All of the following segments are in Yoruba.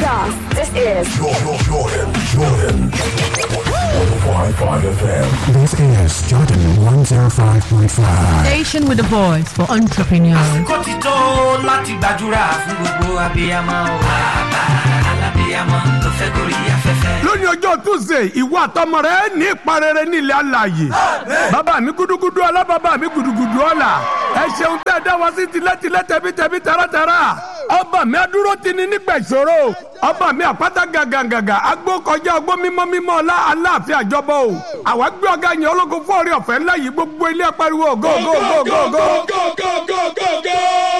us. This is Jordan, Jordan, Jordan. 105.5 FM. This is Jordan 105.5. Station with a voice for entrepreneurs. kó ti tó láti gbàdúrà fún gbogbo abiyamọ o. bàbá alábiyamọ tó fẹ́ gorí afẹ́fẹ́. lónìí ọjọ́ tuesday ìwọ àtọmọ rẹ ní ìparẹ́rẹ́ nílẹ̀ alàyè bàbá mi gudugudu ọlá bàbá mi gudugudu ọlá ẹ ṣeun tẹ́ ẹ dá wa sí tilẹ̀tilẹ̀ tẹ̀bítẹ̀bí taratara ọba mi adúró ti ní nígbà ìṣòro ọba mi àpáta gàgàgàgà agbó kọjá ọgbó mímọ́ mímọ́ ọlá aláàfin àjọbọ o àwa gbé ọ̀gá yẹn ológun fún orí ọ̀fẹ́ ńlá yìí gbogbo ilé pariwo go go go go go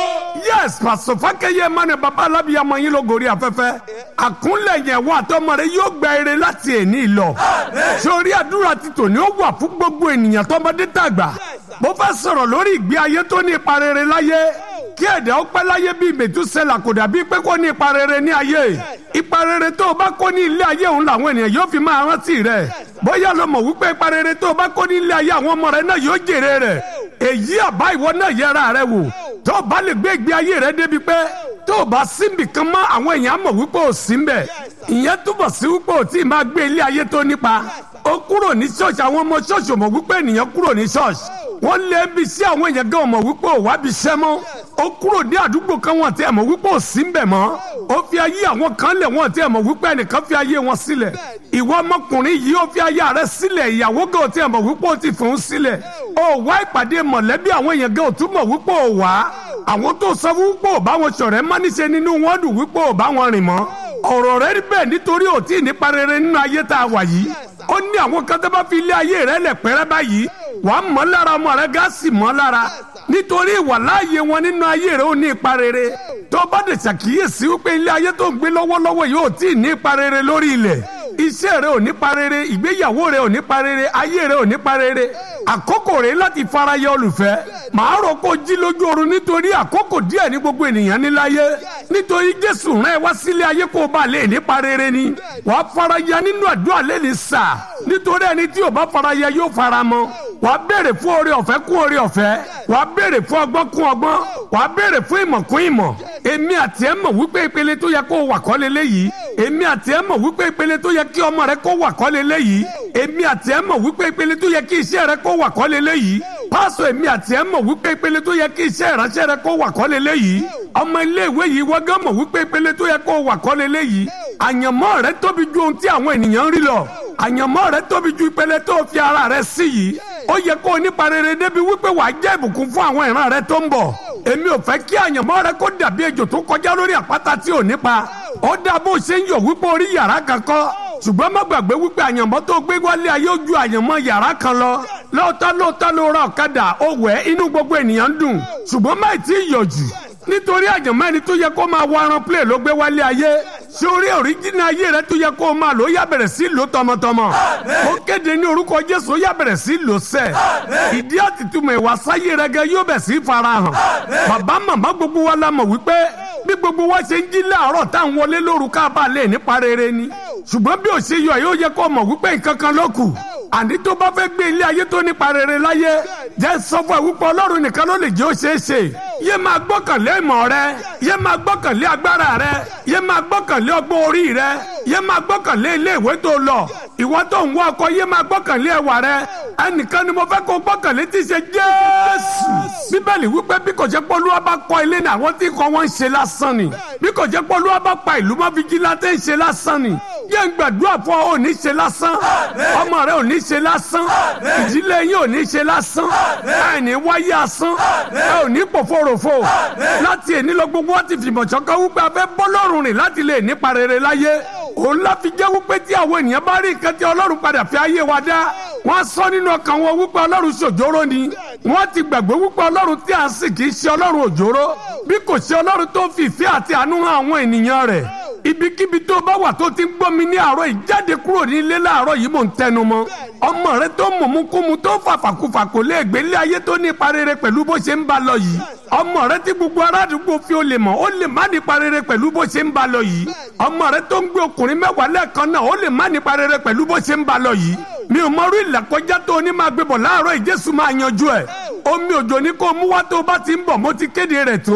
yes pàṣẹ fákẹyẹ mani baba alábìyamọ yín ló gorí afẹ́fẹ́ àkúnlẹ̀ yẹn wọ àtọmọ rẹ yóò gba eré láti èní lọ sórí àdúrà ti tòní ó wà fún gbogbo ènìyàn tọmọdé tàgbà mo fẹ́ sọ̀rọ̀ lórí ìgbé ayé tó ní ipa rere láyé kí ẹ̀dá ó pẹ́ láyé bíi mẹ̀túsẹ́là kò dàbí pé kò ní ipa rere ní ayé ipa rere tó o bá kó ní ilé ayé òun làwọn ènìyàn yóò fi máa rántí rẹ̀ bóyá lo mọ̀ wípé ipa rere tó o bá kó ní ilé ayé àwọn ọmọ rẹ náà yóò jèrè rẹ̀ èyí àbá ìwọ náà yẹra rẹ wò tó o bá lè gbé ìgbé ayé rẹ débi pé tó o bá síbi kan mọ́ àwọn èèyàn mọ̀ wípé o sí ń bẹ̀ ìyẹn túbọ̀ sí wípé o tí ì máa gbé ilé ayé tó nípa ó kúrò ní ṣọ́ọ̀ṣì àwọn ọmọ ṣọ́ọ̀ṣì ò mọ̀ wípé ènìyàn kúrò ní ṣọ́ọ̀ṣì wọ́n lé bí sí àwọn èèyàn gan mọ̀ wípé ò wá bí iṣẹ́ mọ́ ó kúrò ní àdúgbò kan wọn tí ẹ mọ̀ wípé ò sí ń bẹ̀ mọ́ ó fi ayé àwọn kan lẹ̀ wọ́n tí ẹ mọ̀ wípé ẹnìkan fi ayé wọn sílẹ̀ ìwọ ọmọkùnrin yìí ó fi ayé rẹ sílẹ̀ ìyàwó gan tí ẹ mọ̀ wípé ó ti fòun sílẹ̀ ó wá ìpàdé mọ̀lẹ́bí àwọn èèyàn gan ò tún mọ̀ wípé ò wá àwọn tó sọ wípé ò bá wọn ṣọ̀rẹ́ má níṣe nínú wọn dùn wípé ò bá wọn rìn mọ́ ọ̀rọ̀ rẹ rí bẹ́ẹ̀ nítorí ò tí ì nípa rere nínú ayé tá a wà yìí ó ní àwọn kan tó bá fi ilé ayé rẹ lẹ̀ pẹ́rẹ́ báyìí wà á mọ́ lára ọmọ rẹ gáàsì mọ́ lára nítorí ìwà láàyè wọn nínú ayé rẹ ó ní ipa rere tó bá dẹ̀ ṣàkíyèsí wípé ilé ayé tó ń gbé lọ́wọ́lọ́wọ́ yìí ò tí ì ní ipa rere lórí ilẹ̀ iṣẹ́ rẹ ò ní pa rere ìgbéyàwó rẹ ò ní pa rere ayé rẹ ò ní pa rere àkókò rẹ láti faraya olùfẹ́ màá rò kó jí lójú oorun nítorí àkókò díẹ̀ ní gbogbo ènìyàn níláyé nítorí jésù rán ẹ wá sílé ayé kó o bá lè ní pa rere ni wàá faraya nínú àdúrà lẹ́ni sà nítorí ẹni tí ò bá faraya yóò fara mọ́ wàá béèrè fún oore ọ̀fẹ́ kún oore ọ̀fẹ́ wàá béèrè fún ọgbọ́n kún ọgbọ́n wàá béèrè fún ìmọ̀ kún ìmọ̀ èmi àti ẹ mọ̀ wípé ìpele tó yẹ kó o wà kọ́ leléyìí èmi àti ẹ mọ̀ wípé ìpele tó yẹ kí ọmọ rẹ kó wà kọ́ leléyìí èmi àti ẹ mọ̀ wípé ìpele tó yẹ kí iṣẹ́ rẹ kó wà kọ́ leléyìí pásọ èmi àti ẹ mọ̀ wípé ìpele tó yẹ kí iṣẹ́ ìránṣẹ́ rẹ kó wà kọ́ leléyìí ọmọ iléèwé yìí wọ́n gán mọ̀ wípé ìpele tó yẹ kó wà kọ́ leléyìí àyànmọ́ rẹ tóbi ju ohun tí àwọn ènìyàn ń rí lọ àyànmọ́ rẹ tóbi ju ìpele tó fi ara rẹ sí yìí ó yẹ kó o nípa rere débi wípé wàá jẹ́ ìbùkún fún àwọn ìran rẹ tó ń bọ̀ èmi ò fẹ́ kí àyànmọ́ rẹ kó dàbí ejò tó kọjá lórí àpáta tí ò nípa ó dá bó ṣe ń yọ̀ wípé orí yàrá kan kọ́ ṣùgbọ́n má gbàgbé wípé àyànmọ́ tó gbé wálé ayé ojú àyànmọ́ yàrá kan lọ lóòótọ́ lóòótọ́ ló ra ọ̀kadà ó wẹ̀ inú gbogbo ènìyàn ń dùn ṣùgbọ́n má tí ì yọ̀ jù nítorí àjàmọ́ ẹni tó yẹ kó máa wọ aran plé ló gbé wálé ayé sórí òríjìnà ayé rẹ tó yẹ kó máa lò ó yá bẹ̀rẹ̀ sí lò tọmọtọmọ ó kéde ní orúkọ jésù ó yá bẹ̀rẹ̀ sí lò sẹ́ ìdí àtìtúmọ̀ ìwà sáyé rẹ gẹ yóò bẹ̀ sí farahàn bàbá màmá gbogbo wa la mọ̀ wípé bí gbogbo wa ṣe ń jí láàárọ̀ tá à ń wọlé lóru ká bá lè nípa rere ni ṣùgbọ́n bí ò ṣe yọ yóò yẹ kó mọ̀ wípé nǹkan kan ló kù àní tó bá fẹ́ gbé ilé ayé tó nípa rere láyé jẹ́ sọ fún ẹ wípé ọlọ́run nìkan ló lè jẹ́ ó ṣeé ṣe yé máa gbọ́kànlé ìmọ̀ rẹ yé máa gbọ́kànlé agbára rẹ yé máa gbọ́kànlé ọgbọ́n orí rẹ yé máa gbọ́kànlé ilé ìwé tó lọ ìwọ tó ń wá ọkọ yé máa gbọ́kànlé ẹwà rẹ ẹnìkan ni mo fẹ́ kó gbọ́kànlé tí ṣe jésù bíbélì wípé bí kò jẹ́ pọ́lúwa bá kọ́ ilé ní àwọn tí kọ́ wọ́n ń ṣe lásán ni bí kò jẹ́ pọ́lúwa bá pa ìlú mọ́ fìjìláńtẹ́ ń ṣe lásán ni yé ń gbàdúrà fún ọ ò ní ṣe lásán ọmọ rẹ ò ní ṣe lásán ìdílé yín ò ní ṣe lásán ẹ ní wáyé asán ẹ ò ní pòfòròfò láti èní lọ gbogbo wọn ti fìmọ̀ ṣọ̀kan wípé a fẹ́ bọ́ lọ́rùn rìn láti lè nípa rere láyé òun la fi jẹ́ wípé tí àwọn ènìyàn bá rí nǹkan tí ọlọ́run padà fi ayé wa dá wọ́n sọ nínú ọkàn wọn wípé ọlọ́run ṣòjóró ni wọ́n ti gbàgbé wípé ọlọ́run tí à ń sìn kì í ṣe ọlọ́run òjóró bí kò ṣe ọlọ́run tó fi ìfẹ́ àti àánú hàn àwọn ènìyàn rẹ̀ ibikíbi tó bá wà tó ti ń gbọ́ mi ní àárọ̀ yìí jáde kúrò ní ilé láàárọ̀ yìí mò ń tẹnu mọ́ ọmọ rẹ tó mọ̀múkúmu tó fàfàkùfà kò lè gbé ilé ayé tó ní ipa rere pẹ̀lú bó ṣe ń ba lọ yìí ọmọ rẹ tí gbogbo aládùúgbò fi ó lè mọ̀ ó lè má nípa rere pẹ̀lú bó ṣe ń ba lọ yìí ọmọ rẹ tó ń gbé ọkùnrin mẹ́wàá lẹ́ẹ̀kan náà ó lè má nípa rere pẹ̀lú bó ṣe ń ba lọ yìí mi ò mọrú ìlàkọjá tó o ní máa gbé bọ̀ láàárọ̀ ìjésù máa yanjú ẹ̀ omi òjò ní kó o mú wá tó o bá ti ń bọ̀ mo ti kéde rẹ̀ tó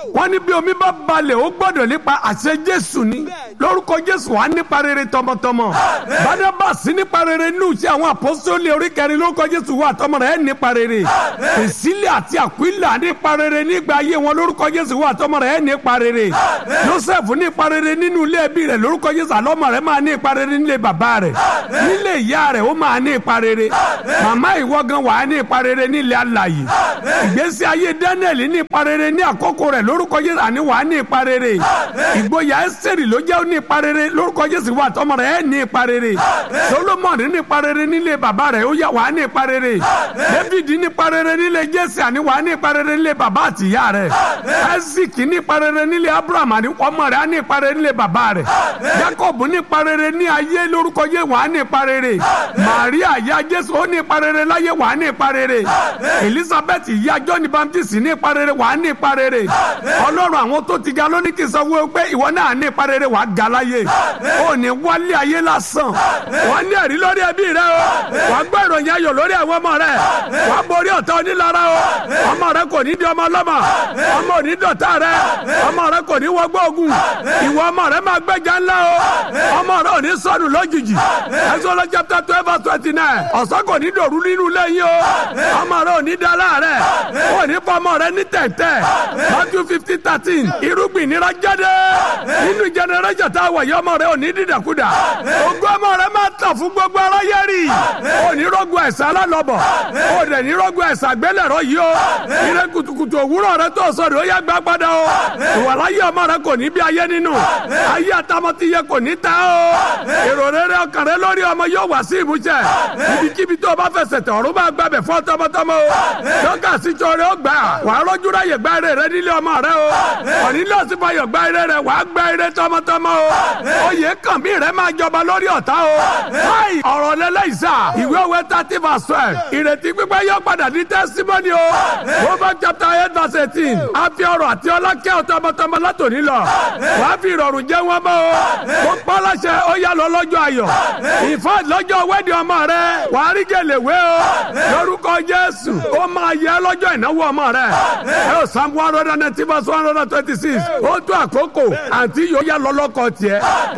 wọ́n ní bí omi bá balẹ̀ ó gbọ́dọ̀ nípa àṣẹ jésù ni lórúkọ jésù wà nípa rere tọmọtọmọ bàdàbàsí nípa rere nínú iṣẹ́ àwọn àpọ́sítélì orí kẹrin lórúkọ jésù wà tọmọ rẹ̀ nípa rere ìsílẹ̀ àti àkúìlà nípa rere nígbà ayé wọn lórúkọ jésù wà tọmọ rẹ̀ nípa rere joseph nípa rere nínú ilé ẹbí rẹ̀ lórúkọ jésù àlọ́mọ rẹ̀ máa ní ipa rere nílé bàbá rẹ̀ nílé ìyá rẹ̀ ó máa ní ipa rere màmá ìwọ gan wà á ní ipa rere nílé alàyè ìgbésí ayé daniel ní ipa rere ní àkókò rẹ̀ lórúkọ jésù àní wà á ní ipa rere ìgboyà ẹsẹ̀rì ló jẹ́ ó ní ipa rere lórúkọ jésù wà tọmọ rẹ̀ ẹ̀ ní ipa rere solomon ní ipa rere nílé bàbá rẹ̀ ó yà wà á ní ipa rere david ní ipa rere nílé jésì àní wà á ní ipa rere nílé bàbá àti ìyá rẹ̀ isaac ní ipa rere nílé abraham àní ọmọ rẹ̀ á ní ipa rere nílé bàbá rẹ̀ jacob ní ipa rere ní ayé lórúkọ jésù wà á ní ipa rere maria ìyá jésù ó ní ipa rere láyé wà á ní ipa rere elizabeth ìyá john baptist ní ipa rere wà á ní ipa rere ọlọ́run àwọn tó ti ga lónìí kì í sọ wọ́n pé ìwọ náà ní ipa rere wà á ga láyé ó ní wálé ayé lásán wọ́n ní ẹ̀rí lórí ẹbí rẹ o wà á gbọ́ ìròyìn ayọ̀ lórí àwọn ọmọ rẹ wà á borí ọ̀tá onílara o ọmọ rẹ kò ní di ọmọ ọlọ́mọ ọmọ ò ní dọ̀tá rẹ ọmọ rẹ kò ní wọgbọ́ ogun ìwọ ọmọ rẹ máa gbẹ́jà ńlá o ọmọ rẹ ò ní sọnù lójijì Exodus chapter twelve verse twenty nine ọ̀sán kò ní dòru nínú lẹ́yìn o ọmọ rẹ ò ní da láàrẹ̀ ò ní fọmọ rẹ ní tẹ̀tẹ̀ Matthew fifteen thirteen irúgbìn nira jáde nínú generation tá a wọ̀ yọ ọmọ rẹ ò ní dídàkudà ogún ọmọ rẹ máa tàn fún gbogbo aráyé rí ò ní rọ́gùn ẹ̀sán alálọ́bọ̀ ò dẹ̀ ní rọ́gùn ẹ̀sán àgbélẹ̀rọ yìí o ire kùtùkùtù òwúrọ̀ rẹ tó sọ̀rọ̀ ó yá gbá padà o ìwàláyé ọmọ rẹ kò ní bí ayé nínú ayé àtàmọ́tìyẹ kò ní ta o èrò rere ọkàn rẹ lórí ọmọ yóò wá sí ìmúṣẹ ibikíbi tó o bá fẹsẹ̀ tẹ̀ ọ̀run bá gbàbẹ̀ fún tọmọtọmọ o lọ́kà síjọ rẹ ó gbà wàá rọ́jú ráyè gbá ire rẹ nílé ọmọ rẹ o òní lọ́sí fayọ̀ gbá ire rẹ wàá gbá ire tọmọtọmọ o oyè kàn mí rẹ máa jọba lórí ọ̀tá o káì ọ̀rọ̀ lẹ́lẹ́yìísà ìwé òwe thirty verse twelve ìrètí pípẹ́ yóò padà ní testimony o Proverbs chapter eight verse eighteen a fi ọrọ̀ àti ọlá kẹ́ ọ tọmọtọmọ látòní lọ wàá fi ìrọ̀rùn jẹ́ wọn mọ́ o mo pọ́ láṣẹ ó yá lọ lọ́jọ́ ayọ̀ ìfọ́ lọ́jọ́ wẹ́ẹ̀dì ọmọ rẹ wàá rí gèlèwé o lórúkọ Jésù ó máa yẹ lọ́jọ́ ìnáwó ọmọ rẹ ẹ ò Psalm one hundred and ninety verse one hundred and twenty six ó tó àkókò àǹtí yóò yá lọ lọ́kọ tiẹ̀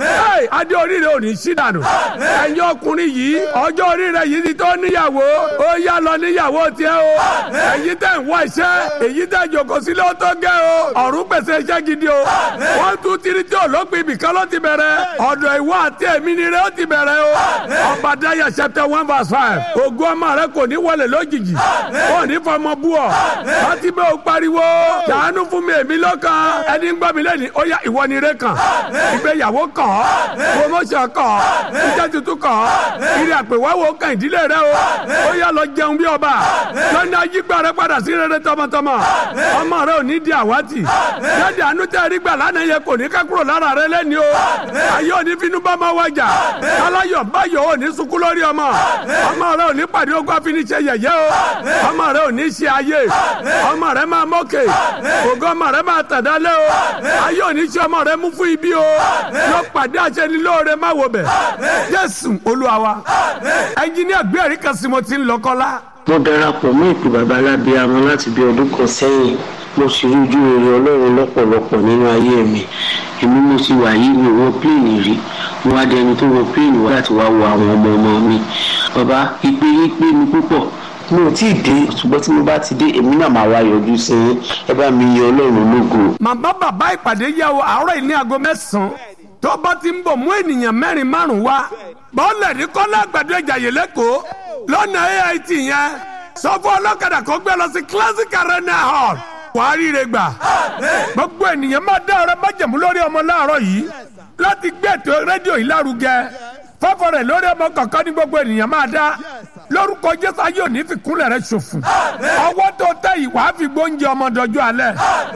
ẹ adé oríire ò ní sí dànù ẹ̀yin ọkùnrin yìí ọjọ́ oríire yìí ti tó níyàwó ó yá lọ níyàwó tiẹ̀ o ẹ̀yin tẹ̀ ń wá iṣẹ́ èyí tẹ̀ jòkó sílé ó tó gẹ́ o ọ̀run pèsè iṣẹ́ gidi o wọ́n tún tiri tí olóògbé ibìkan ló ti bẹ̀rẹ̀ ọ̀dọ̀ ìwọ àti èmi ni rẹ ó ti bẹ̀rẹ̀ o ọba daya chapter one verse five ògùn ọmọ rẹ kò ní wọlé lójijì kò ní fọmọ bú ọ láti bẹ́ẹ̀ o pariwo ṣàánú fún mi èmi lọ́kàn ẹni ń gbọ́ mi lẹ́ni ó yá ìwọ ni rẹ kàn ìgbéyàwó kàn promotion kàn iṣẹ́ tuntun kàn ìrìn àpèwáwò kàn ìdílé rẹ o ó yá lọ jẹun bí ọba lọ́nà ayígbà rẹ padà sí rere tọmọtọmọ ọmọ rẹ ò ní di àwátì jáde àánú tẹ́ rí gbà lánàá yẹ kò ní ká kúrò lára rẹ lẹ́ni o ayé òní finú bá máa wájà aláyọ̀ báyọ̀ òní sunkún lórí ọmọ ọmọ rẹ òní pàdé ogun àfiníṣẹ́ yẹ̀yẹ́ o ọmọ rẹ òní ṣe ayé ọmọ rẹ máa mọ́kè ògo ọmọ rẹ máa tàdálẹ́ o ayé òní ṣe ọmọ rẹ mú fún ibi o yóò pàdé àṣẹnilóore má wo bẹ̀ Jésù Olúwa wa ẹnjiníà gbé ẹ̀rí kan sí mo ti ń lọ kọ́lá mo darapọ̀ mọ́ ìpè bàbá alábíàmọ́ láti bí ọdún kan sẹ́yìn mo sì rí ojú rere ọlọ́run lọ́pọ̀lọpọ̀ nínú ayé mi èmi mo ti wà yí mi wọ pléènì rí mo wá dẹni tó wọ pléènì wá láti wá wo àwọn ọmọ ọmọ mi bàbá ìpè yín pé mi púpọ̀ mi ò tí ì dé ṣùgbọ́n tí mo bá ti dé èmi náà máa wá yọjú sí yín ẹ bá mi yìn ọlọ́run lógo. màmá bàbá ìpàdé yẹ o àárọ̀ yìí ní aago mẹ́sàn-án tó bá ti ń bọ̀ mú ènìyàn mẹ́rin márùn-ún wá bọ́ọ̀lù ẹ̀rí kọ́lá àgbàdo ìjàyè lẹ́kọ̀ọ́ lọ́nà AIT yẹn sọ fún ọlọ́kadà kó gbé lọ sí classic arena hall wàá ríire gbà gbogbo ènìyàn máa dá ọ̀rẹ́ májẹ̀mú lórí ọmọ láàárọ̀ yìí láti gbé ètò rédíò yìí lárugẹ fọ́fọ́ rẹ̀ lórí ọmọ kọ̀ọ̀kan ní gbogbo ènìyàn máa dá lórúkọ jésù ayé òní fi kúnlẹ̀ rẹ̀ ṣòfò ọwọ́ tó tẹ yìí wàá fi gbóúnjẹ ọmọ dọjú alẹ́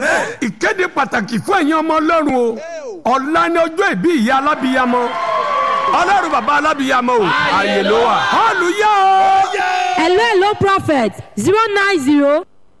ìkéde pàtàkì fún ẹ̀yin ọmọ ọlọ́run o ọ̀la ni ọjọ́ ìbí ìyá alábìyamọ ọlọ́run bàbá alábìyamọ o àyè ló wà hallelujah o. hello hello prophet zero nine zero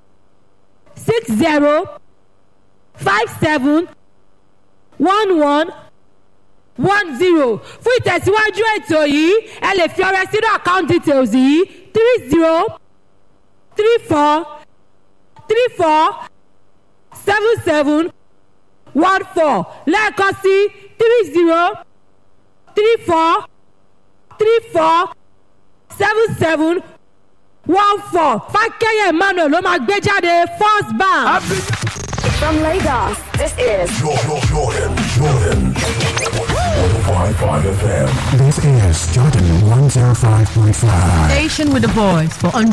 six zero five seven one one one zero fún ìtẹ̀síwájú ètò yìí ẹ lè fi ọrẹ sínú account details yìí three zero three four three four seven seven seven one four lẹ́ẹ̀kan sí three zero three four three four seven seven one four fákẹ́yẹ̀ emmanuel ló máa gbé jáde first bank. Happy From Lagos, this is Jordan, Jordan, Jordan. 105.5 FM. This is Jordan 105.5. Station with a voice for